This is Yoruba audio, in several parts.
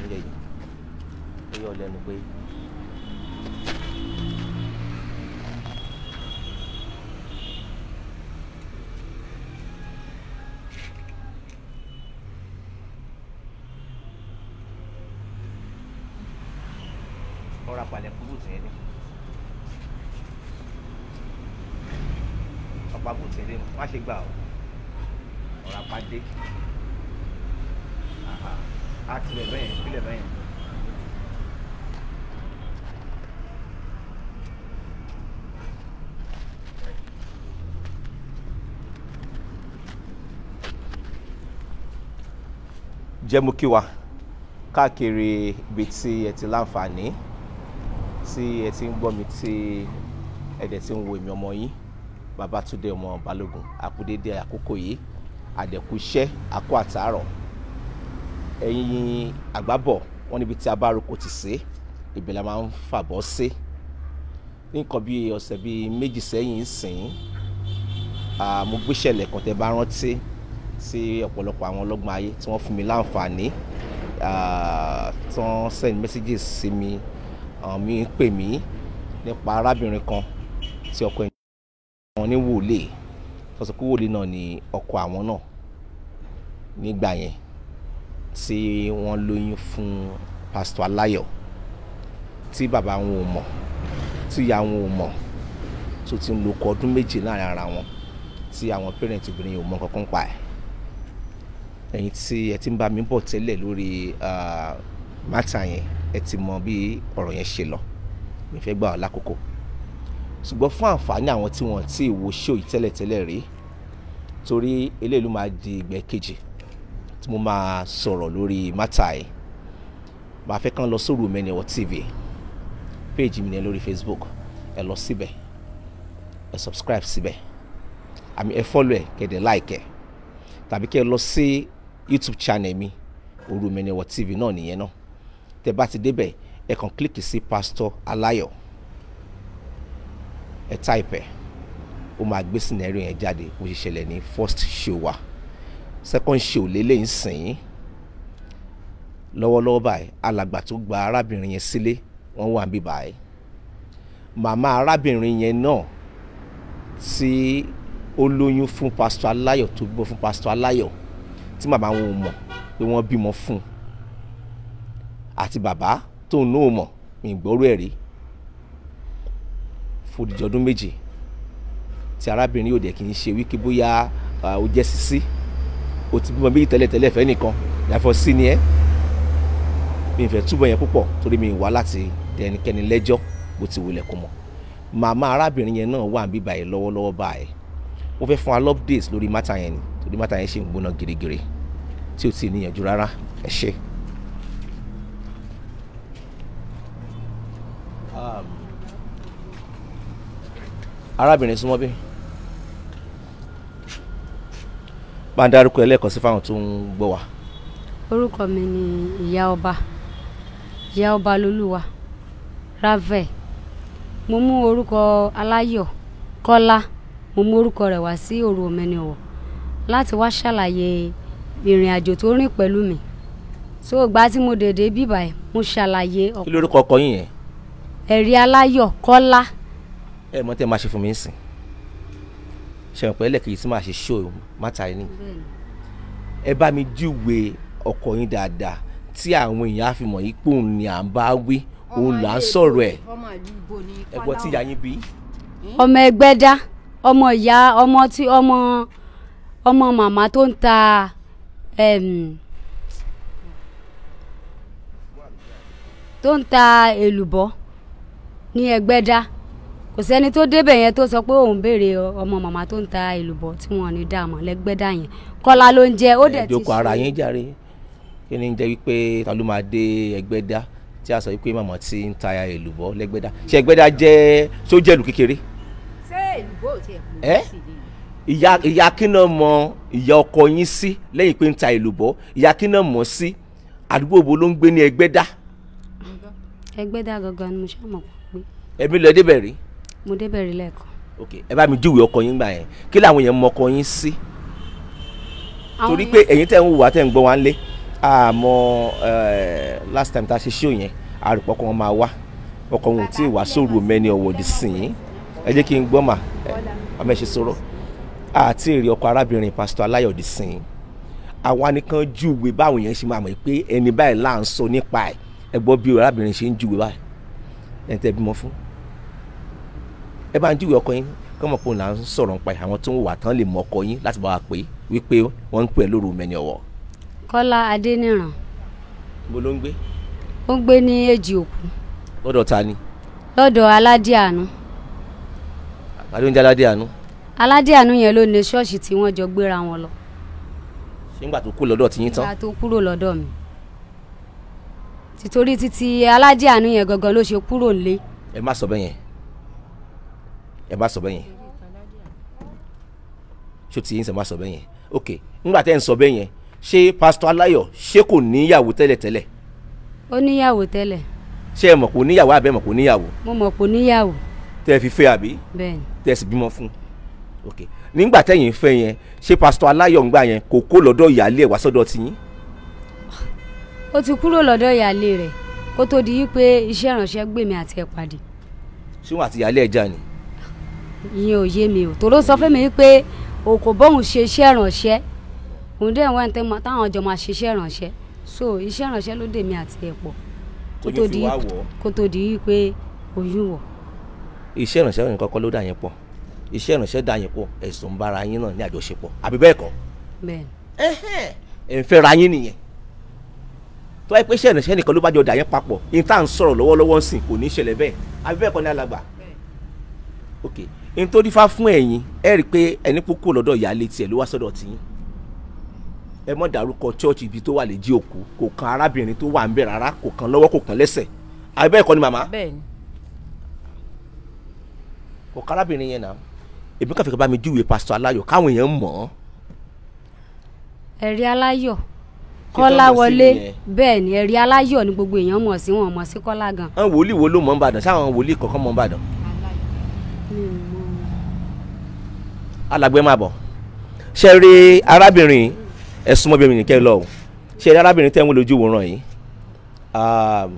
oúnjẹ yìí ó yọ lẹ́nu pé ọ̀rọ̀ àpàlẹ̀ kúrú tì í ní ọ̀pá kúrú tì í ní má ṣe gbà ọ́ ọ̀rọ̀ àpàdé á tilẹ̀ bẹ́yẹn tilẹ̀ bẹ́yẹn. jẹ́ mú kí wa káàkiri ibi tí ẹ ti láǹfààní tí ẹ ti ń gbọ́ mi tí ẹ dẹ̀ ti ń wo èmi ọmọ yín Babátúndé ọmọ Balógun àkúdédé àkókò yìí àdẹ̀kù iṣẹ́ àkó àtàárọ̀ ẹ̀yin àgbábọ̀ wọ́n níbi tí a bá roko ti sé ibẹ̀ la máa ń fàbọ̀ sí ní nǹkan bíi ọ̀sẹ̀ bíi méjì sẹ́yìn sìn mo gbéṣẹ̀lẹ̀ kan tẹ́ bá rántí tí ọ̀pọ̀lọpọ̀ àwọn ọlọ́gbọ́n ayé tí wọ́n fún mi láǹfààní tí wọ́n send messages sí mi àwọn mi ń pè mí nípa arábìnrin kan tí ọkọ ẹ̀ wọn ní wòlíì tó sọ pé wòlíì náà ni ọkọ àwọn náà nígbà yẹn tí wọ́n lóyún fún pásítọ̀ aláyọ̀ tí bàbá wọn ò mọ̀ tí ìyá wọn ò mọ̀ tó ti ń lo ọkọ ọdún méje láàrin ara wọn tí àwọn parent obìnrin yìí ò mọ̀ kankan pa ẹ̀ ẹ̀yin tí ẹ ti ń bá mi bọ̀ tẹ́lẹ̀ lórí mátà yẹn ẹ ti mọ bí ọ̀rọ̀ yẹn ṣe lọ mi fẹ́ gbà ọ́ lákòókò ṣùgbọ́n fún àǹfààní àwọn tí wọ́n ti wo ṣó yìí tẹ́lẹ̀tẹ́lẹ̀ rí torí eléyìí ló máa di ìgbẹ́ kejì tí mo máa sọ̀rọ̀ lórí mátà yìí màá fẹ́ kàn lọ sórí Omeniwo TV péèjì mi ní lórí Facebook ẹ lọ síbẹ̀ ẹ subscribe síbẹ̀ àmì ẹ follow ẹ kẹ́dẹ̀ like ẹ tàbí kẹ́ ẹ lọ sí YouTube channel mi orí Omeniwo TV náà nìyẹn náà tẹ́ bá ti débẹ̀ ẹ kàn kílíkì sí Pastor Aláyọ̀ ẹ type ẹ ó máa gbé scenario yẹn jáde bó ṣe ṣẹlẹ̀ ní first show wa second show lélẹ́yìn sìn lọ́wọ́lọ́wọ́ báyìí alàgbà tó gba arábìnrin yẹn sílé wọ́n wà níbí báyìí màmá arábìnrin yẹn náà tí ó lóyún fún Pastor Aláyọ̀ tó bímọ fún Pastor Aláyọ̀ tí màmá wọn ò mọ̀ pé wọ́n bímọ fún un àti bàbá tóun náà mọ̀ mi gbọ́rú ẹ̀ rí fòdìjọ́ ọdún méjì tí arábìnrin yóò dẹ̀ kì í ṣe wíkí bóyá ó jẹ́ sisi ó ti bímọ méjì tẹ́lẹ̀tẹ́lẹ̀ fẹ́ nìkan yàtọ̀ sí ni ẹ́ mi ì fẹ́ túbọ̀ yẹn púpọ̀ torí mi wá láti dẹ ẹnikẹ́ni lẹ́jọ́ bó ti wulẹ̀ kó mọ̀ màmá arábìnrin yẹn náà wà níbí báyìí lọ́wọ́lọ́wọ́ báyìí mo fẹ́ fún wa updates lórí mátà yẹn ni torí mátà yẹn ṣe ń gbóná girigiri tí ò tí ì níyànjú rárá ẹ ṣé. arábìnrin súnmọ́ bí bá ń dárúkọ ẹlẹ́ẹ̀kan sí fáwọn tó ń gbọ́ wa. orúkọ mi ni ìyá ọba ìyá ọba lolúwa ravel mo mú orúkọ aláyọ̀ kọ́lá mo mú orúkọ rẹ̀ wá sí òru Omeniwo láti wá ṣàlàyé ìrìn àjò tó rìn pẹ̀lú mi so ìgbà tí mo dèdè bíbà ẹ̀ mo ṣàlàyé kí lórúkọ ọkọ yín yẹn. ẹ̀rí aláyọ̀ kọ́lá ẹ mọ tẹ máa ṣe fún mi sìn ṣẹ̀wọ̀n pẹ́ lẹ́kẹ̀ẹ́ tí máa ṣe ṣó mátà yín ẹ bá mi júwe ọkọ yín dáadáa tí àwọn èèyàn á fi mọ̀ yí pé òun ni à ń bá wí òun là ń sọ̀rọ̀ ẹ̀ ẹ gbọ́ tí ìyá yín bí. ọmọ ẹgbẹ́ dá ọmọ ìyá ọmọ tí ọmọ ọmọ màmá tó ń ta em, tó ń ta èlùbọ́ ní ẹgbẹ́dá kò sẹ́ni tó débẹ̀ yẹn tó sọ pé òun béèrè ọmọ màmá tó ń ta èlùbọ́ tí wọ́n ní dààmú lẹ́gbẹ́dá yẹn kọ́lá ló ń jẹ́ ó dẹ̀ ti ẹ̀ẹ́dẹ́kọ̀ ara yín jàre kí ni ń jẹ́ wípé ta ló máa dé ẹgbẹ́dá tí a sọ wípé màmá ti ń ta èlùbọ́ lẹ́gbẹ́dá ṣé ẹgbẹ́dá jẹ́ sójẹ́lù kékeré ṣé èlùbọ́ ò tiẹ̀ kú ẹ́ sí ni ìyá ìyá kínà mọ ìyá ọkọ yín sí lẹ́yìn pé ń ta èlùbọ́ ìyá kínà mọ̀ sí àdúgbò wo ló ń gbé ní ẹgbẹ́dá ẹgbẹ́dá gangan ni mo ṣàmọ̀ pé ẹ̀mí lọ débẹ̀ rí mo débẹ̀ rí lẹ́ẹ̀kan. ok ẹ bá mi júwèé ọkọ yín gbà yẹn kí làwọn yẹn mọ ọkọ yín sí torí pé ẹ̀yin tẹ́ ń wò wá tẹ́ ń gbọ́ wá ń lé àmọ́ eh, last time tá a ṣe show yẹn àrùpọ̀ kan máa wá ọkọ̀ òun tí ì wá sóru mẹ́ni ọ̀wọ́dì sìn ín ẹ jẹ́ kí n gbọ́ mà àmọ́ ẹ ṣe sọ̀rọ̀ àti èrè ọkọ̀ arábìnrin pásítọ̀ aláyọ̀dì sìn ín àwa nìkan júwe báwọn yẹn ṣe máa mọ̀ pé ẹni báyìí là ń sọ nípa ẹ̀ ẹ gbọ́ bí arábìnrin ṣe ń júwe báyìí ẹ̀ ń tẹ́ bímọ fún ẹ bá ń júwe ọkọ yín kọ́mọ pé òun là ń sọ̀rọ̀ nípa ẹ̀ àwọn tó ń wà tán lè mọ ọkọ yín láti bá wa pè é wípé wọ́n ń pè é lóru mẹ́ni ọ̀wọ́ kọ́lá adéníran bó ló ń gbé ó ń gbé ní èjì òkú lọ́dọ̀ ta ni lọ́dọ̀ aládìàánú àbádé oúnjẹ aládé àánú aládìàánú yẹn ló ní ṣọ́ọ̀ṣì tí wọ́n jọ gbéra wọn lọ ṣé ńgbà tó kú lọ́dọ̀ tiyín tán ìgbà tó kúrò lọ́dọ̀ mi títorí títí aládìàánú yẹn gangan ló ṣe kúrò nílé ẹ má sọ bẹ́ẹ̀ yẹn ẹ má sọ bẹ́ẹ̀ yẹn ṣó ti yín sẹ má sọ bẹ́ẹ̀ yẹn ok ńgbà tẹ́ ń sọ bẹ́ẹ̀ yẹn ṣé pásítọ̀ aláyọ̀ ṣé kò níyàwó tẹ́lẹ̀tẹ́lẹ̀ ó níyàwó tẹ́lẹ̀ ṣé ẹ mọ̀ kò níyàwó àbẹ́ mọ̀ kò níyàwó mo mọ̀ pé ó níyàwó tẹ́ ẹ fi fẹ́ àbí bẹ́ẹ̀ ni tẹ́ ẹ sì bímọ fún ok nígbà tẹ́yìn fẹ́ yẹn ṣé pásítọ̀ aláyọ̀ ńgbà yẹn kò kó lọ́dọ̀ ìyáálé ẹ̀ wá sọ́dọ̀ tiyín ó ti kúrò lọ́dọ̀ ìyáálé rẹ̀ kó tó di wípé iṣẹ́ ìránṣẹ́ gbèmí àti ẹ̀ pàdé ṣé wọn àti ìyáálé ẹ̀ jà ni ìyẹn ò yé mi ò tòró sọ fún mi wípé òkò bóun ṣe iṣẹ́ ìránṣẹ́ òun dẹ̀ wọ́n tẹ́ mọ táwọn jọ máa ṣe iṣẹ́ ìránṣẹ́ so iṣẹ́ ìránṣẹ́ ló dèmi àti ẹ̀ pọ̀ kó tó Oyún fi di wá wọ̀ ọ́. kó tó di wípé oyún wọ̀ iṣẹ́ ìrànṣẹ́ nìkan kọ́ ló dà yín pọ̀ iṣẹ́ ìrànṣẹ́ dà yín pọ̀ ẹ̀sùn bára yín náà ní àjọṣepọ̀ àbí bẹ́ẹ̀ kọ́ bẹ́ẹ̀ ni ẹ̀ ń fẹ́ ra yín nìyẹn tó wáyé pé iṣẹ́ ìrànṣẹ́ nìkan ló bá jọ dà yín papọ̀ ní tá à ń sọ̀rọ̀ lọ́wọ́lọ́wọ́ ń sìn kò ní í ṣẹlẹ̀ bẹ́ẹ̀ àbí bẹ́ẹ̀ kọ́ ní alàgbà ok n tó dífá fún ẹ̀yin ẹ rí i pé ẹni kúkú lọ́dọ̀ ìyáálé tiẹ̀ ló wá sọ́dọ̀ tiyín ẹ mọ̀ dárúkọ chọ́ọ̀chì ibi tó wà lè jí òkú kò kan arábìnrin tó wà ń bẹ̀ rárá kò kan lọ́wọ́ kò kan lẹ́sẹ̀ àbí bẹ́ẹ̀ kọ́ ni màmá bẹ́ẹ̀ ni kò kan arábìnrin yẹn náà èmi kàn fi kọ́ bá mi júwe pásítọ̀ aláyọ̀ káwọn èèyàn mọ̀ ọ́ ẹ̀rí aláyọ̀ tó kọ́lá mọ̀ sí wọlé nìyẹn. bẹ́ẹ̀ ni ẹ̀rí aláyọ̀ ni gbogbo èèyàn mọ̀ sí wọn mọ̀ sí kọ́lá gan àwọn wòlíì wo ló mọ̀ ń bàdàn sáwọn wòlíì kọ̀ọ̀kan mọ̀ ń bàdàn alàgbẹ̀ máa bọ̀ ṣe rí arábìnrin ẹ̀sùn mọ́bìnrin nìkẹ́ lọ o ṣe rí arábìnrin tẹ́ ń wọ́n lójú wòran yìí um,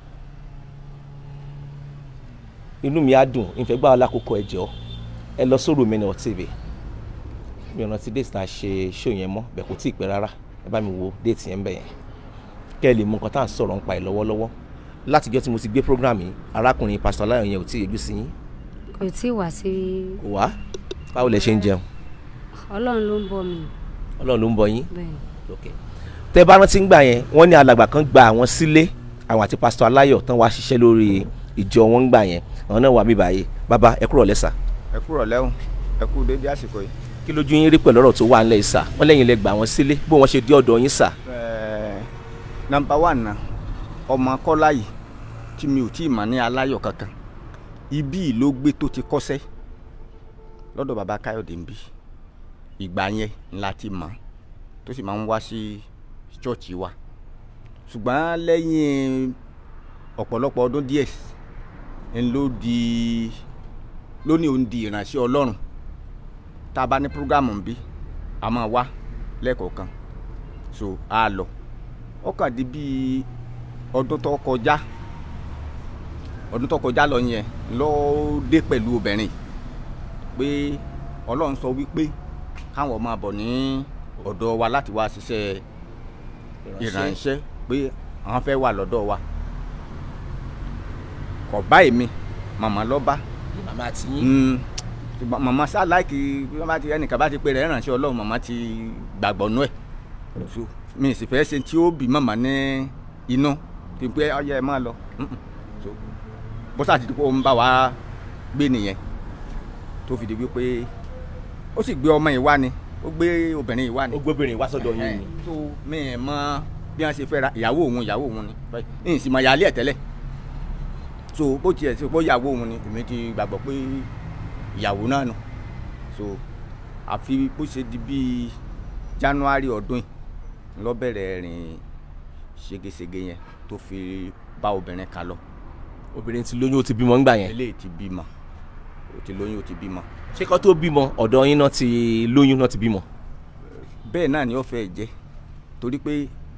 inú mi á dùn ìfẹ́ gbà wọ́n lákòókò ẹ̀jọ́ ẹ lọ sórí Òmìnira TV mi ò rántí déètì tá a ṣe ṣó yẹn mọ́ bẹ́ẹ̀ kò tí ì pẹ́ rárá ẹ bá mi wo déètì yẹn ń bẹ̀ yẹn kẹ́ ẹ lè mọ nǹkan tá à ń sọ̀rọ̀ nípa ẹ̀ lọ́wọ́lọ́wọ́ látijọ́ tí mo ti gbé program yìí arákùnrin pásítọ̀ aláyọ̀ yẹn ò tí ì yọjú sí yín kò tí ì wá sí kò wá báwo lẹ ṣe ń jẹun ọlọ́run ló ń bọ̀ mí ọlọ́run ló ń bọ yín bẹ́ẹ̀ ni okay. tẹ bá rántí ngbà yẹn wọ́n ní alàgbà kan gba àwọn sílé àwọn àti pásítọ̀ aláyọ̀ tán wá ṣiṣẹ́ lórí ìjọ wọn ngbà yẹn àwọn náà wà mí báyìí bàbá ẹ kúrò lẹ́sà ẹ kúrò lẹ́hùn ẹ kú dédé àsìkò yìí. kí lójú yín rí pẹ̀lú ọ̀rọ̀ tó wà ńlẹ̀ ìsà wọ́n lẹ́yìn lẹ gbà wọ́n sílé bó wọ́n ṣe dé ọ̀dọ̀ yín sà Ẹ̀ẹ́, nọ́mbà wán náà ọmọ kọ́lá yìí tí mi ò tí ì mọ̀ ní aláyọ̀ kankan ibí yìí ló gbé tó ti kọ́sẹ́ lọ́dọ̀ bàbá káyọ̀dé ń bí ìgbà yẹn la ti mọ̀ tó sì máa ń wá sí ṣọ́ọ̀ṣì wa ṣùgbọ́n lẹ́yìn ọ̀pọ̀lọpọ̀ ọdún díẹ̀ ń ló di lónìí òun di ìránṣẹ́ ọlọ́run tá a bá ní prógámù ń bí a máa wá lẹ́ẹ̀kọ̀ọ̀kan so a lọ ó kàn di bíi ọdún tó kọjá ọdún tó kọjá lọ yẹn ló dé pẹ̀lú obìnrin pé ọlọ́run sọ wípé káwọn máa bọ̀ ní ọ̀dọ̀ wa láti wá ṣiṣẹ́ ìrànṣẹ́ pé àwọn fẹ́ wà lọ́dọ̀ wa kò bá èmi màmá lọ bá màmá àti yín Mm, ṣùgbọ́n màmá sá láìkì bí wọ́n bá ti ẹnìkan bá ti pè rẹ̀ ránṣẹ́ ọlọ́run màmá ti gbàgbọ́ nú ẹ̀ so mi sì fẹ́ ṣe tí ó bí màmá ní inú kí n pé ọyẹ ẹ máa lọ Mm-mm. so bó sá ti di pé ó ń bá wa gbé nìyẹn tó fi di wípé ó sì gbé ọmọ yìí wá ni ó gbé obìnrin yìí wá ni ó gbóbìnrin wá sọ́dọ̀ yín ni tó mi ẹ̀ mọ bí wọ́n ṣe fẹ́ ra ìyàwó òun ìyàwó òun ni ní ìsìn mọ̀ yálé ẹ̀ tẹ́lẹ̀ so bó tiẹ̀ ṣe pé ìyàwó òun ni èmi ti gbàgbọ́ pé ìyàwó náà nù so àfi bó ṣe di bíi January ọdún yìí ló bẹ̀rẹ̀ rìn ségesège yẹn tó fi bá obìnrin kan lọ obìnrin ti lóyún ó ti bímọ ńgbà yẹn eléyìí ti bímọ ó ti lóyún ó ti bímọ ṣé kó tó bímọ ọ̀dọ̀ yín náà ti lóyún náà ti bímọ bẹ́ẹ̀ náà ni ó fẹ́ jẹ́ torí pé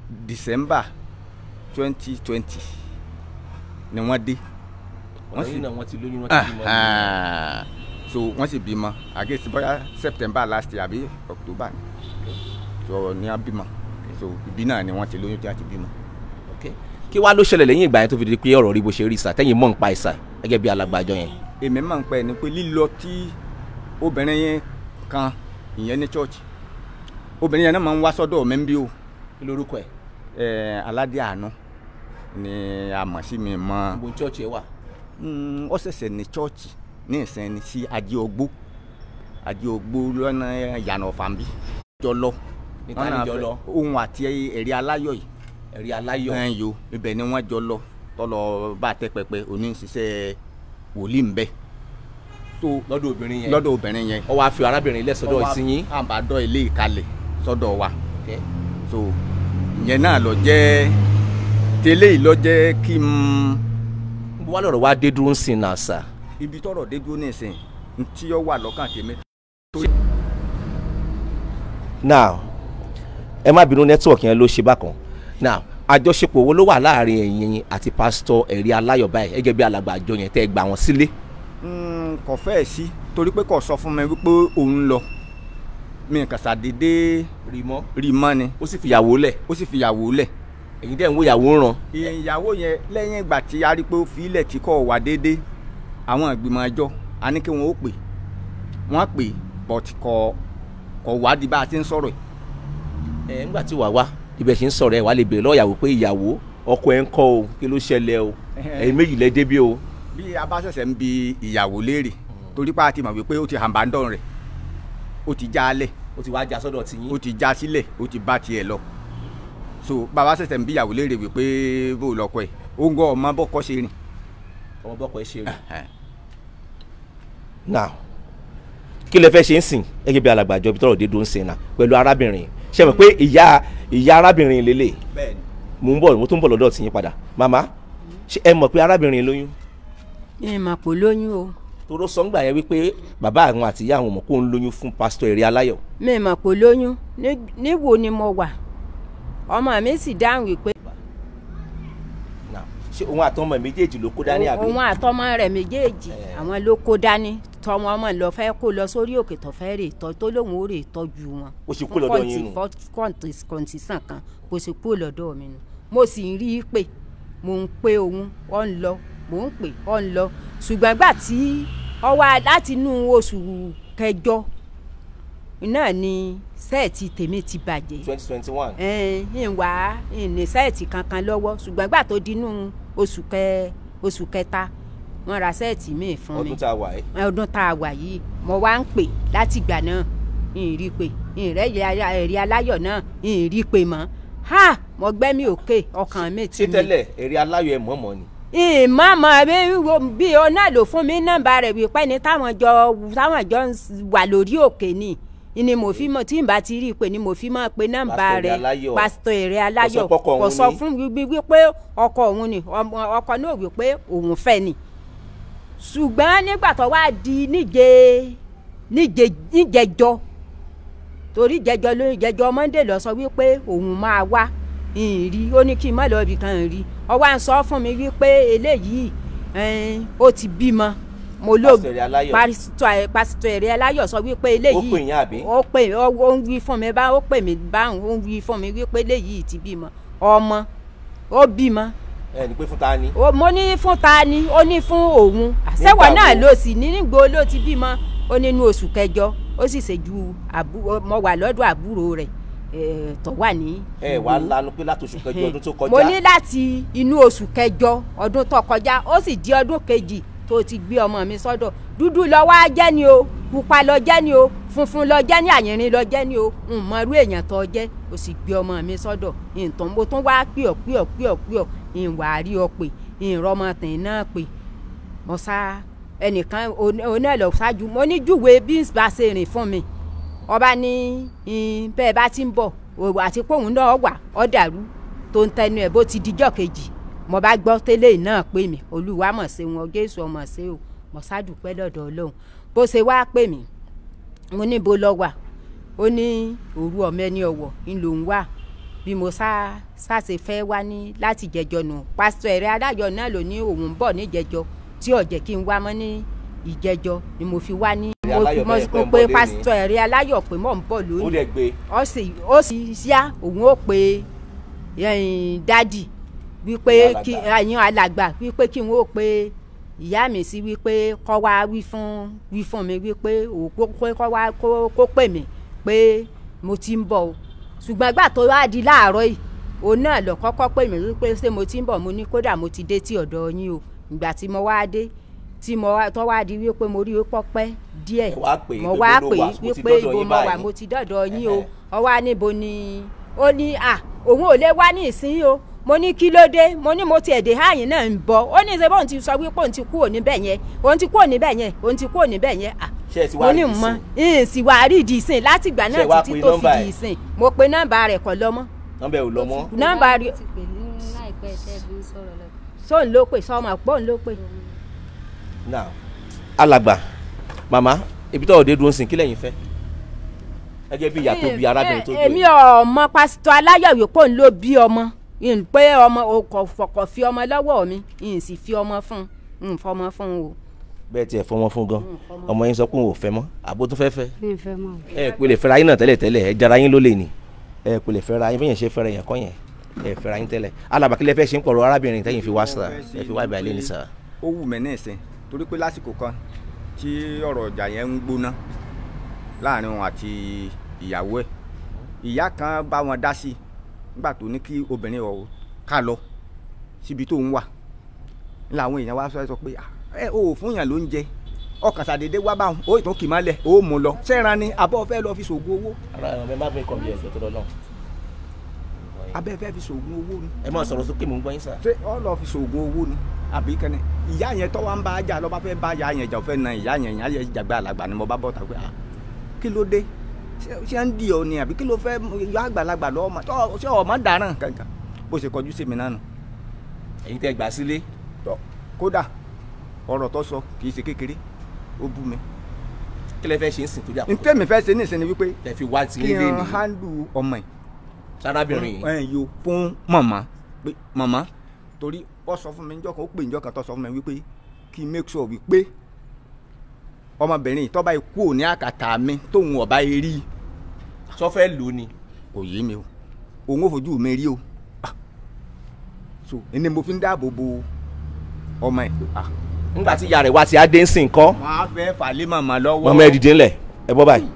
december twenty twenty ni wọ́n dé wọ́n sì náà wọ́n ti lóyún wọ́n ti bímọ. Ahan. so wọ́n sì bímọ àgẹ́sì bóyá september last year àbí october ni so ní a bímọ so ìbí náà ni wọ́n ti lóyún tí a ti bímọ. Ok. kí wàá ló ṣẹlẹ̀ lẹ́yìn ìgbà yẹn tó fi di pé ọ̀rọ̀ rí bó ṣe rí sà tẹ́yìn mọ̀ ń pa ìsà gẹ́gẹ́ bí alàgbàjọ yẹn. èmi máa ń pẹ́ ni pé lílọ tí obìnrin yẹn kan ìyẹn ní church obìnrin yẹn náà máa ń wá sọ́dọ̀ mi ń bí o kí lorúkọ ẹ̀ ẹ̀ aládé àánú ni a mọ̀ sí mi mọ́ ibo church ẹ wà. Mm, ó ṣẹ̀ṣẹ̀ ní church ní ìsẹ́ni sí ajé ogbó ajé ogbó lọ́nà ìyànà ọ̀fàǹbí jọ lọ Níta Wọ́n ni náà jọ fẹ́- lọ? ohun àti ẹ̀rí aláyọ̀ yìí ẹ̀rí aláyọ̀. ẹ̀ yo ibẹ̀ ni wọ́n jọ lọ tọ́lọ bá tẹ́ pẹpẹ òní ń ṣiṣẹ́ wòlíì ń bẹ so lọ́dọ̀ obìnrin yẹn. lọ́dọ̀ obìnrin yẹn ó wáá fi arábìnrin lẹ́sọ̀dọ̀ ìsinyìí. àbádọ́ ilé ìkalẹ̀ sọ́dọ̀ wa Ok. so ìyẹn náà lọ jẹ́ tẹ́lẹ̀ yìí lọ jẹ́ kí n bó wá lọ́rọ̀ wá dé dúró ń sìn náà sà. ibi tọ́rọ̀ dé dúró nísìnyí ntí ó wà lọ́kàn tèmi now ẹ má bínú nẹ́tíwọ̀kì yẹn ló ṣe bákan now àjọṣepọ̀ wo ló wà láàrin ẹ̀yin àti pásítọ̀ ẹ̀rí aláyọ̀ báyìí gẹ́gẹ́ bí alàgbà àjọ yẹn tẹ́ ẹ gbà wọ́n sílé. Mm, kò fẹ́ẹ̀ sí torí pé kò sọ fún mi wípé òun lọ mi kàn ṣàdédé rí mọ́ rí mọ́ ni ó sì fìyàwó lẹ̀ ó sì fìyàwó lẹ̀ ẹ̀yin dẹ̀ ń wo ìyàwó ń ràn. ìyàwó yẹn lẹ́yìn ìgbà tí a rí pé ó fi ilẹ̀ tí kò wá déédé àwọn ìgbìmọ̀ ẹjọ́ a ní kí wọ́n ó pè wọ́n pè but kò kò wá di bá a ti ń sọ̀rọ̀ yìí ẹ ńgbà tí wàá wá ibẹ̀ ṣe ń sọ̀rọ̀ ẹ̀ wá lè bèrè lọ́wọ́ ìyàwó pé ìyàwó ọkọ ẹ̀ ń kọ́ o kí ló ṣẹlẹ̀ o ẹ̀yin méjì lẹ débí o. bí a bá ṣẹ̀ṣẹ̀ ń bi ìyàwó léèrè torí pé a ti mọ̀ wípé ó ti hàǹbáńdọ̀ rẹ̀ ó ti já a lẹ̀ ó ti wá já sọ́dọ̀ tiyín. ó ti já sílẹ̀ ó ti bá tiẹ̀ lọ so bàbá ṣẹ̀ṣẹ̀ ń bí ìyàwó léèrè wípé bó lọkọ ẹ̀ ó ń gọ́ ọmọ bọ́kọ́ ṣe rìn. ọmọ bọ́kọ ẹ ṣe rí. now kí lẹ fẹ́ ṣe ń sìn gẹ́gẹ́ bí alàgbàjọ bí tọrọ dé dúró ń sìn náà pẹ̀lú arábìnrin ṣe mọ̀ pé ìyá ìyá arábìnrin lélẹ̀ bẹ́ẹ̀ni mò ń bọ̀ mo tún bọ̀ lọ́dọ̀ tiyín padà màmá ṣé ẹ mọ̀ pé arábìnrin lóyún mi mà kò lóyún o toró sọ́ngbà yẹn wípé bàbá àwọn àti ìyá àwọn mọ̀ kó ń lóyún fún pásítọ̀ èrè aláyọ̀ mi mà kò lóyún Ní- níwo ni mo wà ọmọ mi sì dáhùn wípé Now, ṣé òun àtọmọ méjèèjì ló kó dání àbí òun àtọmọ rẹ̀ méjèèjì Eh. àwọn ló kó dání tọmọ ọmọ lọ fẹ́ kó lọ sórí òkè tó fẹ́ rè tọ́ tó lóun ó rè tọ́jú wọn. Ó sì kú lọ́dọ̀ yín nù. kọ́ńtìsàn kan kò sì kú lọ́dọ̀ mi nù mo sì ń rí i pé mò ń pe òun ọ̀ ń lọ mò ń pè ọ̀ ń lọ ṣùgbọ́n gbà tí ọ wá láti inú oṣù kẹjọ náà ni sẹ́ẹ̀tì tèmi ti bàjẹ́ twenty twenty one ń wá ní sẹ́ẹ̀tì kankan lọ́wọ́ ṣùgbọ́n gbà tó dínú oṣù kẹ oṣù kẹta wọ́n ra sẹ́ẹ̀tì míì fún mi ọdún tá a wà ẹ́ ọdún tá a wà yìí mo wá ń pè láti ìgbà náà ń rí i pé ń rẹ́ ẹ̀rí aláyọ̀ náà ń rí i pé mọ́ ha mo gbẹ́mí òkè ọkàn mi ti ṣé tẹ́lẹ̀ èrè aláyọ̀ ẹ̀ mọ̀ọ́mọ̀ ni ìmọ̀ọ́mọ̀ bí bí o náà lò fún mi nọ́mbà rẹ̀ wípé ní táwọn jọ táwọn jọ ń wà lórí òkè ni ni mo fi mọ tí n bá ti rí i pé ni mo fi mọ pé nọ́mbà Pásítọ̀ Èrè rẹ̀ Aláyọ̀. pásítọ̀ èrè aláyọ̀ Kò sọ pọ́kọ kò òun sọ ni. fún wí wípé ọkọ òun ni ọmọ- ọkọ náà wípé òun fẹ́ ni ṣùgbọ́n nígbà tó wá di níje níje níjẹjọ torí jẹjọ ló jẹjọ monday lọ sọ wípé òun máa wá ìrì ó ní kí n má lọ ibì kan rí ọwọ́ à ń sọ fún mi wípé eléyìí ẹn, ó ti bímọ mo ló Pásítọ̀ Èrè Aláyọ̀. pásítọ̀ pásítọ̀ èrè aláyọ̀ sọ wípé eléyìí Ó pè yín àbí? ó pè ó ó ń wí fún mi bá ó pè mí báwọn ó ń wí fún mi wípé eléyìí ti bímọ ọmọ ó bímọ ẹ ní pé fún ta ni ó- mo ní fún ta ni ó ní fún òun àṣẹwọ Nígbà náà wo? ló sì ní nígbò ló ti bímọ ó nínú oṣù kẹjọ ó sì ṣe ju àbú- mo wà lọ́dọ̀ àbúrò rẹ̀ eh, tó wà ní. ẹ wà Ìwó. lanu pé láti oṣù kẹjọ ọdún tó kọjá mo ní láti inú oṣù kẹjọ ọdún tó kọjá ó sì di ọdún kejì tó ti gbé ọmọ mi sọ́dọ̀ dúdú lọ wá jẹ́ ni o pupa lọ jẹ́ ni o funfun lọ jẹ́ ni àyìnrín lọ jẹ́ ni o n mọrú èèyàn tó jẹ́ o sì gbé ọmọ mi sọ́dọ̀ nǹkan mo tún wá pè ọ́ pè ọ́ pè ọ́ pè ọ́ ìwà rí ọ pé ìrọmọtìn náà pé mo sá ẹnìkan oní ẹ̀ lọ ṣáájú mo ní júwe bí n bá ṣe rìn fún mi ọba ní in, bẹ́ẹ̀ bá ti ń bọ̀ òwò àti póun náà wà ọ́ dàrú tó ń tẹnu ẹ̀ bó ti dijọ́ kejì mo bá gbọ́ tẹ́lẹ̀ náà pè mí olúwa mọ̀ ṣe wọn jésù ọmọ ṣe o mo ṣàdúpẹ́ lọ́dọ̀ ọlọ́run bó ṣe wá pè mí mo ní bo lọ wà ó ní òru ọmọ ẹni ọ̀wọ̀ ń lòún wà bí mo sá sáṣe fẹ́ wá ní láti jẹjọ nù pásítọ̀ ẹ̀rẹ́ adájọ́ náà ló ní òun ń bọ̀ ní ìjẹjọ tí ó jẹ́ kí n wá mọ́ ní ìjẹjọ ni mo fi wá ní Ẹ̀rẹ́ mo aláyọ̀ mo bẹ́ẹ̀ pẹ́ mo ń pe bọ̀ lé ní. pásítọ̀ ẹ̀rẹ́ aláyọ̀ pé mò ń bọ̀ ó lónìí lè gbé ó sì ó sì yá òun ó pe ẹ̀yìn dádì wípé Alàgbà. kí ẹ̀yìn alàgbà wípé kí n ó pe ìyá mi sí wípé kọ́ wá wí fún wí fún mi wípé òkú kọ́ wá kó kó pè mí pé mo ti ń bọ̀ o ṣùgbọ́n ìgbà tó wá di láàárọ̀ yìí òun náà lọ kọ́kọ́ pè mí wípé ṣé mo ti ń bọ̀ mo ní kódà mo ti dé tí ọ̀dọ̀ yín o ìgbà tí mo wá dé tí mo wá tó wá di wípé mo rí pọ́pẹ́ díẹ̀ Ẹ wá pè é mo pé wá bó ló pè wà, é mo ti wípé dọ́dọ̀ ibo yín mo wà báyìí. mo ti dọ́dọ̀ yín o Ẹhẹ́. ọ wá níbo ni ó ní à òun ò lè wá ní ìsín o mo ní kí ló dé mo ní mo ti ẹ̀dẹ̀ háyìn náà ń bọ̀ ó ní ṣe bóun ti sọ wípé òun ti kúrò níbẹ̀ yẹn òun ti kúrò níbẹ̀ yẹn òun ti kúrò níbẹ̀ yẹn à ṣé ẹ ti wá mo ní rí mọ ìsìn? ìyìn sì wá rí ìdí ìsìn láti ìgbà Ṣé ẹ wá náà títí pe tó fi nọ́mbà di ẹ̀? ìsìn mo pe nọ́mbà rẹ̀ kọ́ lọ́mọ́ nọ́mbà ẹ̀ ò lọ mọ́ nọ́mbà rí ti pè ní láìpẹ́ tẹ́ fi ń sọ̀rọ̀ lọ. sóun ló pè sọmọ pọ́ùn ló pè. now alàgbà màmá ibi tó ọ̀dẹ́ dúró sí kí lẹ́yìn fẹ́ gẹ́gẹ́ bí ìyá tó bí arábìnrin tó èmi gbé ọmọ pásítọ̀ aláyọ̀wé pò ń ló bí ọmọ n pé ọmọ o kò fọkọ̀ fi ọmọ lọ́wọ́ mi n sì fi ọmọ fún un n fọmọ fún un o. bẹ́ẹ̀ tiẹ̀ fọmọ fún gan ọmọ yín sọ pé òun ò fẹ́ mọ́ àbó tó fẹ́ fẹ́ mi ò fẹ́ mọ̀. ẹ pé lè fẹ́ra yín náà tẹ́lẹ̀ tẹ́lẹ̀ ẹ jara yín ló lè ní ẹ pé lè fẹ́ra yín bẹ́yẹn ṣe fẹ́ra yẹn kọ́ yẹn ẹ fẹ́ra yín tẹ́lẹ̀ alàgbà kí lẹ fẹ́ ṣe ń pọ̀rọ̀ arábìnrin tẹ́yìn fi wá sà ẹ fi wá ibà ilé ní sà. ó wù mí ní ìsìn torí pé lásìkò kan tí ọ̀rọ̀ ọjà yẹn ń gbóná láàrin wọn àti ìyàwó ẹ̀ ìyá kan bá wọn dá sí i nígbà tó ní kí obìnrin ọ̀ ká lọ síbi tó ń wà làwọn èèyàn wá sọ sọ pé "Ah, ẹ ò fún yàn lóúnjẹ ọkàn sàdédé wá báwọn ó ìtún kì í má lẹ̀ ó mú lọ sẹ́ran ni abọ́ fẹ́ lọ fi ṣògùn owó ara ẹ má bẹ kọ́ bí ẹ̀jẹ̀ tó lọ náà abẹ́ fẹ́ fi ṣògùn owó ni ẹ má sọ̀rọ̀ sókè mò ń gbọ́ yín sà. ṣé ọ lọ fi ṣògùn owó ni àbí kẹ́ni ìyá yẹn tọ́wọ́ ń bá a jà lọ́ba fẹ́ bá ìyá yẹn jà ò fẹ́ na ìyá yẹn ìyá yẹn jàgbé àlàgbà ni mo bá bọ́ ta pé ah kí ló dé ṣé ṣé ń di ọ ni àbí kí ló fẹ́ yọ àgbàlagbà lọ́wọ́ ma tọ́ ṣé ọmọ dáràn kankan bó ṣe kọjú sí mi náà nù ẹ̀yin tẹ́ gbà sílé tọ́ kódà ọ̀rọ̀ tó sọ kì í ṣe kékeré ó bú mi kí lẹ fẹ́ ṣe ń sìn tó jà n tẹ́mi fẹ́ ṣe nísìnyí wípé tẹ́ fi wá ti kí ilé n ní handle ọmọ ẹ̀ sárábìnrin yìí ẹ̀ yo fún màmá pé màmá torí ó sọ fún mi níjọ́ kan ó pè níjọ́ kan tó sọ fún mi wípé kí n make sure wípé ọmọbìnrin yìí tó bá kú òní àkàtà mi tóun ọ̀bá yìí rí sọ fẹ́ lò ó ni kò yé mi o òun ò fojú mi rí o Ah. so ẹni mo fi ń dáàbò bo ọmọ ẹ̀ Ah. nígbà tí ìyá rẹ̀ wá ti á dé ń sìn kọ́ wọ́n á fẹ́ fàlẹ́ màmá lọ́wọ́ mọ́mọ́ ẹ dìde ńlẹ̀ ẹ bọ́ báyìí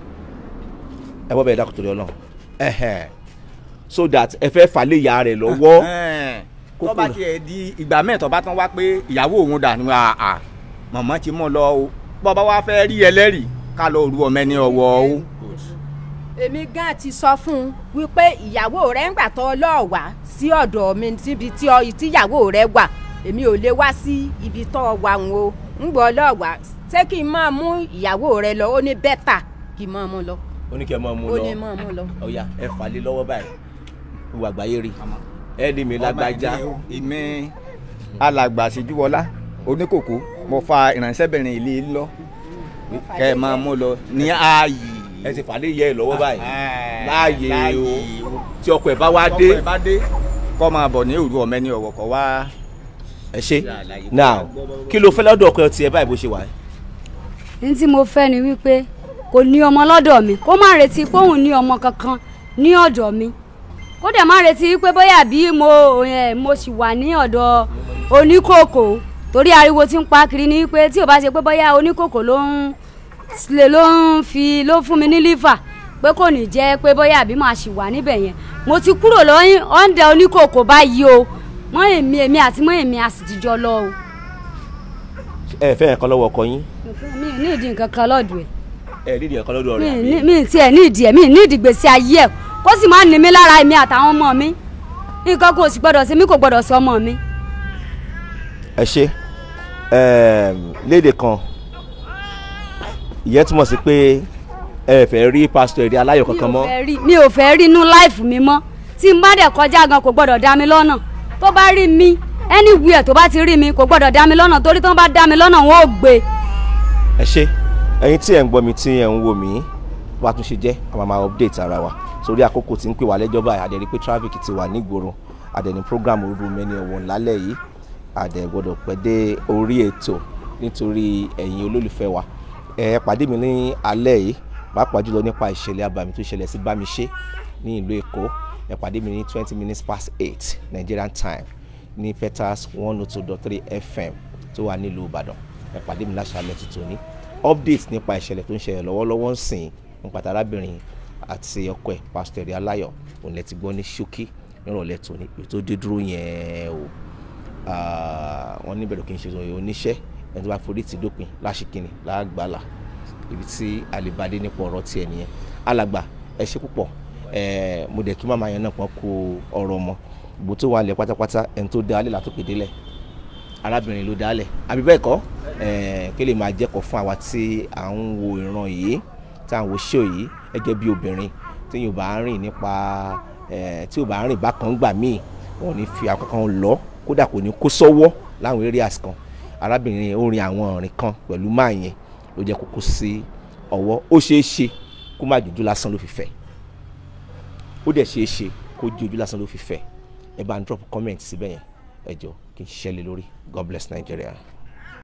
ẹ bọ́ báyìí dákun torí ọlọ́run ẹ̀hẹ̀n. so that ẹ fẹ́ fà lé ìyá rẹ̀ lọ́wọ́ tó bá tiẹ̀ di ìgbà mẹ́ẹ̀tọ́ bá tán wá pé ìyàwó òun dà ní àà màmá ti mọ̀ lọ o bọ́ bá wá fẹ́ rí ẹlẹ́rìí ká lọ rú ọmọ ẹni ọwọ́ o. èmi gan ti sọ fún un wípé ìyàwó rẹ ń gbà tọ́ lọ́ọ̀ wá sí ọ̀dọ̀ mi síbi tí ọ tíyàwó rẹ wà èmi ò lè wá sí ibi tọ́ wà ń o ń gbọ́ lọ́ọ̀ wá ṣé kí n máa mú ìyàwó rẹ lọ ó ní bẹ́tà kí n máa mú lọ ó ní kí ẹ máa mú ó lọ ní máa mú lọ. ọ̀ya ẹ fà lé lọ́wọ́ báyìí ìwà àgbáyé rí ẹ ní mi lágbájá ìmí alàgbà síjúwọlá oníkòkó mo fa ìránṣẹ́bìnrin ilé lọ kẹ́ ẹ máa mú lọ ní ààyè. ẹ ti fà lé yẹ ẹ lọ́wọ́ báyìí Ah, láàyè o o. tí ọkọ ẹ bá wá tọ́kọ dé ẹ bá dé kọ́ máa bọ̀ ní òru ọ̀mẹ́ni ọ̀wọ̀ kọ́ wá. ẹ ṣe now kí ló fẹ́ lọ́dọ̀ ọkọ tiẹ̀ báyìí bó ṣe wà ẹ́ ní tí mo fẹ́ ni wípé kò ní ọmọ lọ́dọ̀ mi kó má retí pé òun ní ọmọ kankan ní ọ̀dọ̀ mi kó dẹ̀ má retí wípé bóyá bí mo ẹ̀ mo sì wà ní ọ̀dọ̀ oníkòkò torí ariwo tí ń pa kiri ni wípé tí ò bá ṣe pé bóyá oníkòkò ló ń lè ló ń fi ló fún mi ní lífà pé kò ní jẹ́ pé bóyá àbí màá sì wà níbẹ̀ yẹn mo ti kúrò lọ́yìn ọ̀ǹdà oníkòkò báyìí o mọ́ èmi èmi àti mọ́ èmi a sì ti jọ lọ o ẹ fẹ́ yẹn kan lọ́wọ́ ọkọ yín mi ò ní ìdí nǹkan kan lọ́dọ̀ ẹ̀ ẹ nídìí yẹn kan lọ́dọ̀ mi rẹ̀ ní àbí mi tiẹ̀ ní ìdí ẹ̀ mi ní ìdí gbèsè ayé ẹ̀ kó sì máa ní mi lára èmi àtàwọn ọmọ mi nǹkan kò sì gbọdọ̀ sí mi kò gbọdọ̀ sí ọmọ mi. ẹ ṣe ẹm, léde kan ìyẹn túmọ̀ sí pé ẹ fẹ́ rí pásítọ̀ èrè aláyọ̀ kankan mi ò mọ́ fẹ́ rí mi ò fẹ́ rí inú láìfù mi mọ́ tí n bá dẹ̀ kọjá gan kò gbọdọ̀ dá mi lọ́nà tó bá rí mi anywhere tó bá ti rí mi kò gbọdọ̀ dá mi lọ́nà torí tó bá dá mi lọ́nà wọn ò gbé. ẹ ṣe ẹ̀yin tí ẹ ń gbọ́ mi tí ẹ ń wò mí wá tún ṣe jẹ́ a máa máa update ara wa sórí àkókò tí ń pè wá lẹ́jọ́ báyìí àdẹ̀rí pé traffic ti wà nígboro àdẹ̀ní program orúkọ mẹ́ni ọ̀wọ̀n lálẹ́ yìí àdẹ̀ gbọ́dọ̀ pẹ́ dé orí ètò nítorí ẹ̀yin olólùfẹ́ wa ẹ pàdé mi ní alẹ́ yìí pàápàá jùlọ nípa ìṣẹ̀lẹ̀ abàmì tó ṣẹlẹ̀ sí Bámiṣé ní ìlú Èkó ẹ pàdé mi ní twenty minutes past eight Nigerian time ní Peters one oh two dot three FM tó wà nílùú Ìbàdàn ẹ pàdé mi láṣàlẹ̀ tuntun ní update nípa ìṣẹ̀lẹ̀ tó ń ṣẹlẹ̀ lọ́wọ́lọ́wọ́ ń sìn nípa arábìnrin àti ọkọ ẹ̀ pásítọ̀ Ẹ̀rí Aláyọ̀ òun lẹ ti gbọ́ ní ṣókí nírọ̀lẹ́ tòní èyí tó dé dúró yẹn o wọ́n níbẹ̀rù kí n ṣe oníṣẹ́ ẹni tó bá forí ti dópin láṣìkìnnì láàgbàlà ibi tí àlèbádé nípa ọ̀rọ̀ tiẹ̀ nìyẹn alàgbà ẹ ṣe púpọ̀ mo dẹ̀ kí màmá yẹn náà pọ́n kó ọ̀rọ̀ mọ́ gbogbo tó wà lẹ̀ pátápátá ẹni tó dá alẹ́ látòkè délẹ̀ arábìnrin ló dálẹ̀ àbí bẹ́ẹ̀ kọ́ kí lè máa jẹ́kọ̀ọ́ fún àwa tí à ń wo ìran yìí tí à ń wo ṣó yìí gẹ́gẹ́ bí obìnrin tí yóò bá rìn nípa tí yóò bá rìn bákan gbà míì wọn ò ní fi àkọ́kọ́ lọ kódà kò ní kó sọ́wọ́ láwọn areas kan arábìnrin ó rin àwọn ọ̀rìn kan pẹ̀lú máa yẹn ló jẹ́ kókó sí ọwọ́ ó ṣeé ṣe kó má jòjú lásán ló fi fẹ́ ó dẹ̀ ṣeé ṣe kó jòjú lásán ló fi fẹ́ ẹ bá ń drop comment síbẹ̀ yẹn ẹ jọ kí n ṣiṣẹ́ lé lórí God bless Nigeria.